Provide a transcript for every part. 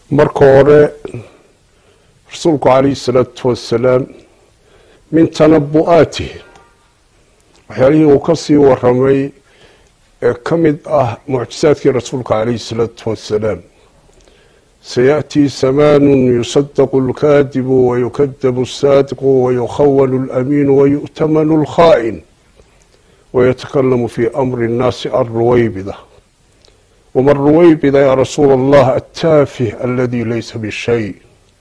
marka hore rasuulku calayhi salaatu wasalaam min tanabu-aatih waxyaalihii uu ka sii waramay ee ka mid ah mucjisaadkii rasuulka calayhi salaatu wasalaam sayaأtii samaanu yusadaqu اlkaadibu wayukadabu الsaadiqu wayukhawanu اlamiinu wayu'tamanu اlkhaa'in ويتكلم في أمر الناس الرويبضة وما الرويبضة يا رسول الله التافه الذي ليس بالشيء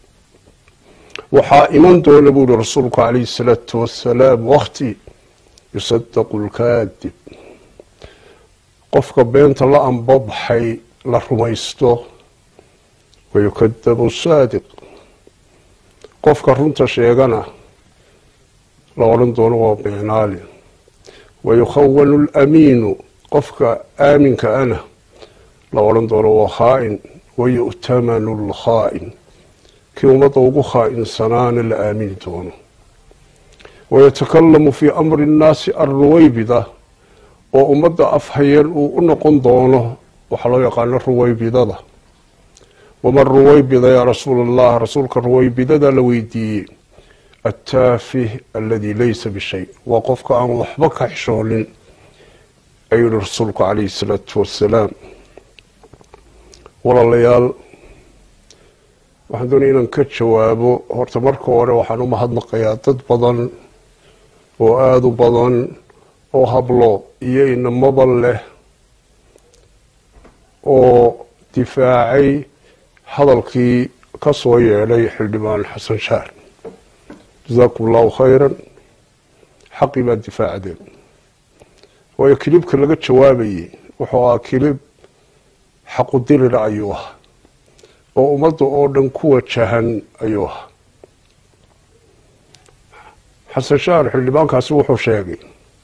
waxaa iman doona buuri rasuulku calayhi الsalaatu wasalaam wakti yusadaqu اlkaadib qofka beenta la anbabaxay la rumaysto wayukadabu saadiq qofka runta sheegana la odhan doono waa beenaali wayukhawanu alamiinu qofka aaminka ana la odhan doono waa khaa'in wayu'tamanu lkhaa'in kii ummadda ugu khaa'insanaana la aamini doono wayatakalamu fii amri nnaasi alruwaybida oo ummadda afhayeen uu u noqon doono waxaa loo yaqaano ruwaybidada waman ruwaybida yaa rasuul allah rasuulka ruwaybidada la weydiiyey attaafih aladi laysa bishay waa qofka aan waxba ka xishoonin ayuu yihi rasuulku calayhi salaatu wasalaam walaalayaal waxaan doonaya inaan ka jawaabo horta marka hore waxaan u mahadnaqayaa dad badan oo aada u badan oo hablo iyo inamaba leh oo difaacay hadalkii ka soo yeedhay xildhibaan xasan shaar jasaakum allahu khayran xaqii baa difaacdeen waayo kilibka laga jawaabayay wuxuu ahaa kilib xaqudirira ayuu ahaa oo ummadda oo dhan ku wajahan ayuu ahaa xasan shaar xildhibaankaasi wuxuu sheegay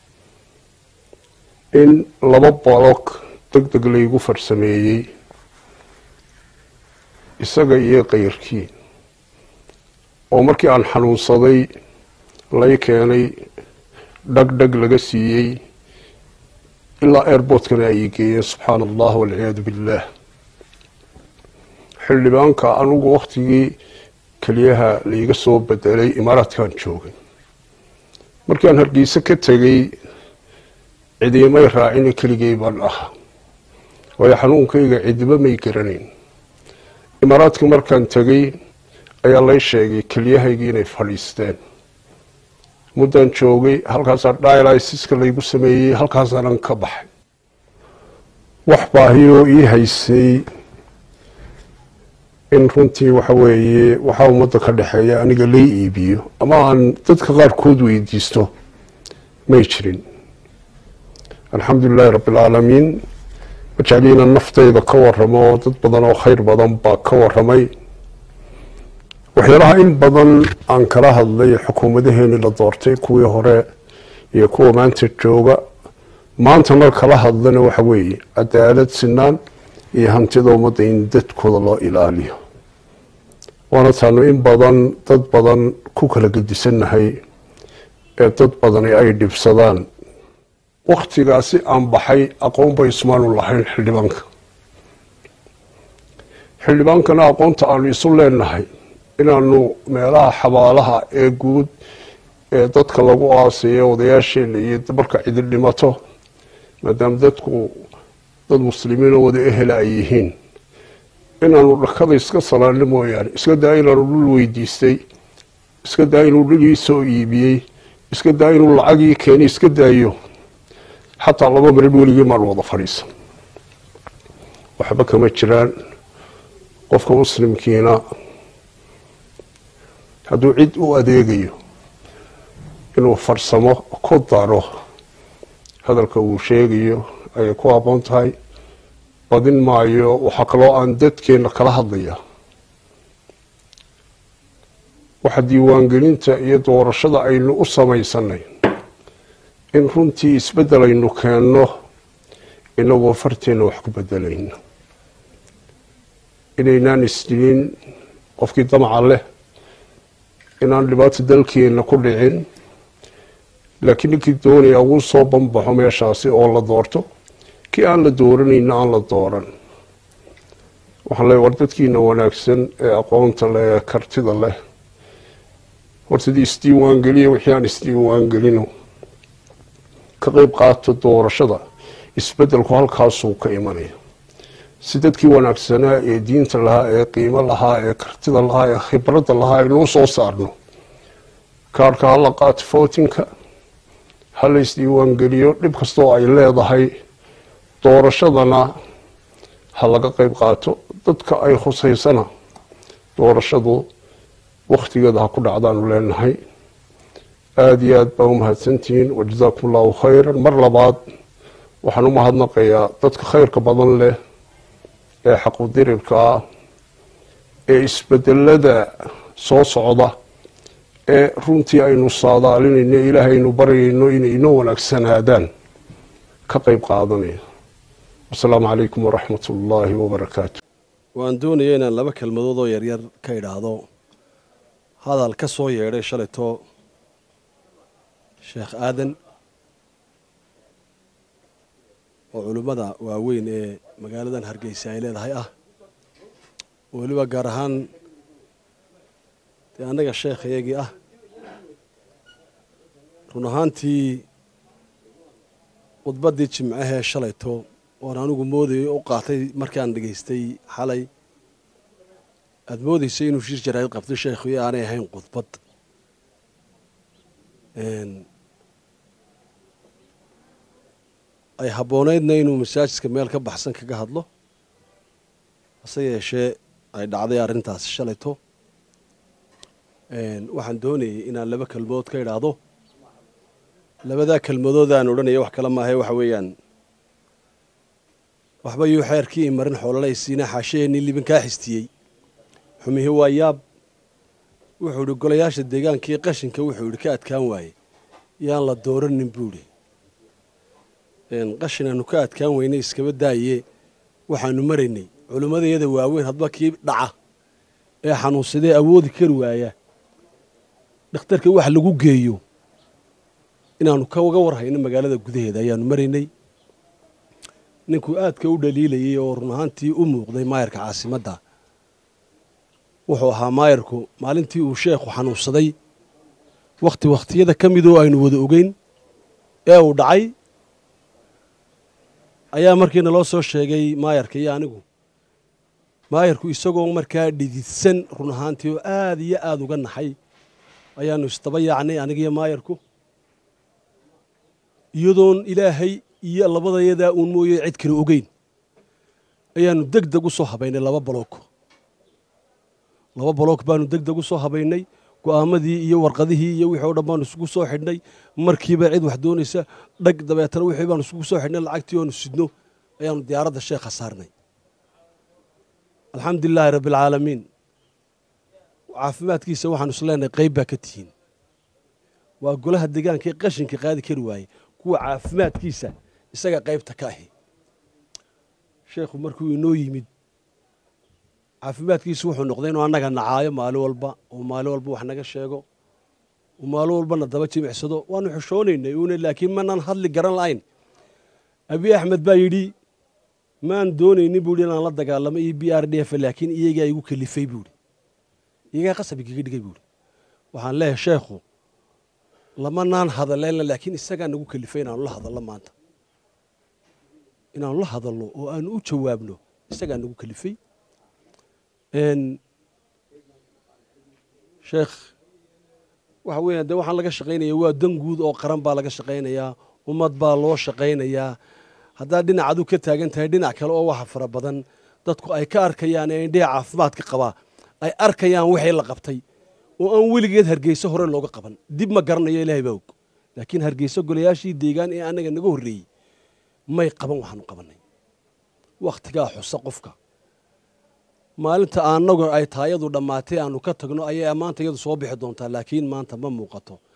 in laba bolog deg deg laygu farsameeyey isaga iyo kayrkii oo markii aan xanuunsaday lay keenay dhag dhag laga siiyey ilaa airbortkana ay geeyeen subxaana allah walciyaadu billaah xildhibaanka anugu waktigii keliyaha laiga soo bedelay imaaraadkaan joogay markii aan hargeysa ka tegay cidiimay raacine keligay baan ahaa waayo xanuunkayga cidiba may garanayn imaaraadka markaan tegay ayaa lay sheegay kelyahaygii inay fadhiisteen muddaan joogay halkaasaa dialysiska laygu sameeyey halkaasaanan ka baxay wax baahiyoo ii haysay in runtii waxa weeye waxaa ummadda ka dhexeeya aniga lay iibiyo ama aan dadka qaarkood weydiisto may jirin alxamdu lilahi rabbi alcaalamiin majecliina naftayda ka waramo oo dad badan oo khayr badan baa ka waramay waxyaalaha in badan aan kala hadlay xukuumadaheenii la doortay kuwii hore iyo kuwa maanta jooga maantana kala hadlana waxa weeye cadaalad sinaan iyo hantida ummadda in dadkooda loo ilaaliyo waana taanu in badan dad badan ku kala gedisannahay ee dad badani ay dhibsadaan waktigaasi aan baxay aqoon bay ismaanu lahayn xildhibaanka xildhibaankana aqoonta aanu isu leenahay inaanu meelaha xabaalaha ee guud ee dadka lagu aasayo odayaasheena iyo marka cidi dhimato maadaama dadku dad muslimiinoo wada ehela ay yihiin inaanu dhakada iska salaano mooyaane iska daa inaanu dhul weydiistay iska daa inuu dhulii soo iibiyey iska daa inuu lacagii keenay iska daayo xataa laba marid weligii maan wada fadhiisan waxba kama jiraan qofka muslimkiina hadduu cid u adeegayo inuu farsamo ku daro hadalka uu sheegayo ayay ku habboon tahay badin maayo waxaa kaloo aan dadkeenna kala hadlaya waxa diiwaangelinta iyo doorashada aynu u samaysanay in runtii isbeddel aynu keenno inagoo farteenna wax ku bedelayno inaynaan isdilin qofkii damaca leh inaan dhibaato dalkeenna ku dhicin laakiin ninkii doonaya uu soo banbaxo meeshaasi oo la doorto kii aan la dooranayna aan la dooran waxaan leeyahy war dadkiina wanaagsan ee aqoonta leh ee kartida leh hortadii isdiiwaan geliya wixii aan isdiiwaan gelino ka qeyb qaato doorashada isbedelku halkaasuu ka imanaya si dadkii wanaagsanaa ee diinta lahaa ee qiimo lahaa ee kartida lahaa ee khibradda lahaa aynuu soo saarno kaarhka hala qaato footinka ha la isdiiwaan geliyo dhib kastoo ay leedahay doorashadana ha laga qeyb qaato dadka ay khusaysana doorashadu wakhtigeeda ha ku dhacdaanu leenahay aada iyo aada baa u mahadsantihiin wajazaakum allahu khayran mar labaad waxaan u mahadnaqayaa dadka khayrka badan leh ee xaqudirirka ah ee isbedelada soo socda ee runtii aynu saadaalinayno ilaahaynu baryayno inay inoo wanaagsanaadaan ka qeyb qaadanaya wasalaamu calaykum waraxmat ullaahi wabarakaatu waan doonaya inaan laba kelmadood oo yaryar ka idhaahdo hadal ka soo yeedhay shalayto sheekh aadan oo culimmada waaweyn ee magaaladan hargeysa ay leedahay ah weliba gaar ahaan dee annaga sheekhayagii ah run ahaantii khudbaddii jimcahee shalayto oon anigu moodayay u qaatay markaan dhegaystay xalay aada moodaysay inuu shir jaraa'id qabtay sheekhu iyo aanay ahayn khudbad ay habboonaydna inuu masaajidka meel ka baxsan kaga hadlo hase yeeshee ay dhacday arrintaasi shalayto waxaan doonayay inaan laba kelmadood ka idhaahdo labadaa kelmadood aan odhanaya wax kale maahae waxa weeyaan waxba yuu xeerkii imarin xoololaysiina xaashaheenii libin kaa xistiyey xumihi waa yaab wuxuu idhi golayaasha deegaankii qashinka wuxuu idhi ka adkaan waaye yaan la dooranin buu idhi qashin aanu ka adkaan weynay iskaba daaye waxaanu maraynay culimmadayada waaweyn hadba kii dhaca ee xanuunsadee awoodi kari waaya dhakhtarka wax lagu geeyo inaanu kaga warhayno magaalada gudaheeda ayaanu maraynay ninkuu aadka u dhaliilayay oo run ahaantii u muuqday maayarka caasimadda wuxuu ahaa maayarku maalintii uu sheekhu xanuunsaday wakhti wakhtiyada ka midoo aynu wada ogeyn ee uu dhacay ayaa markiina loo soo sheegay maayarka iyo anigu maayarku isagoo markaa dhididsan run ahaantii oo aada iyo aada uga naxay ayaanu isdaba yaacnay anigiyo maayarku iyadoon ilaahay iyo labadayadaa uun mooye cid kale ogeyn ayaanu deg deg u soo habaynay laba baloog laba baloog baanu deg deg u soo habaynay go'aamadii iyo warqadihii iyo wixii o dhan baanu isugu soo xidhnay markiiba cid wax doonaysa dhag dabeetana wixii baanu isugu soo xidhnay lacagtii oanu sidno ayaanu diyaaradda sheekha saarnay alxamdu lilaahi rabbi alcaalamiin caafimaadkiisa waxaanu isleenahay qayb baa ka tihiin waa golaha deegaanka ee qashinka qaadi kari waaye kuwa caafimaadkiisa isaga qaybta ka ahi sheekhu markuu inoo yimid caafimaadkiisu wuxuu noqday inuu annaga nacaayo maalin walba oo maalin walba wax naga sheego oo maalin walbana daba jimicsado waanu xishoonaynay uuna laakiin manaan hadli garan la'ayn abi axmed baa yidhi maan doonaynin buu yidhi inaan la dagaalamo iyo b r d f laakiin iyagaa igu kelifay buu yidhi iyagaa qasab igaga dhigay buu yidhi waxaan leeyahay sheekhu lamanaan hadaleyna laakiin isagaa nagu kelifay inaanu la hadalno maanta inaanu la hadalno oo aanu u jawaabno isagaa nagu kelifay sheekh waxa weeyaan dee waxaan laga shaqaynaya waa dan guud oo qaran baa laga shaqaynayaa ummad baa loo shaqaynayaa haddaad dhinacadu ka taagan tahay dhinac kale oo waxa fara badan dadku ay ka arkayaan ee indhaha caafimaadka qabaa ay arkayaan wixii la qabtay oo aan weligeed hargeyso hore looga qaban dib ma garanayo ilaahay baa og laakiin hargeyso golayaashii deegaan ee annaga naga horreeyey may qaban waxaanu qabannay wakhtigaa xusa qofka maalinta anagu ay taayadu dhammaatay aanu ka tagno ayay maanta iyadu soo bixi doontaa laakiin maanta ma muuqato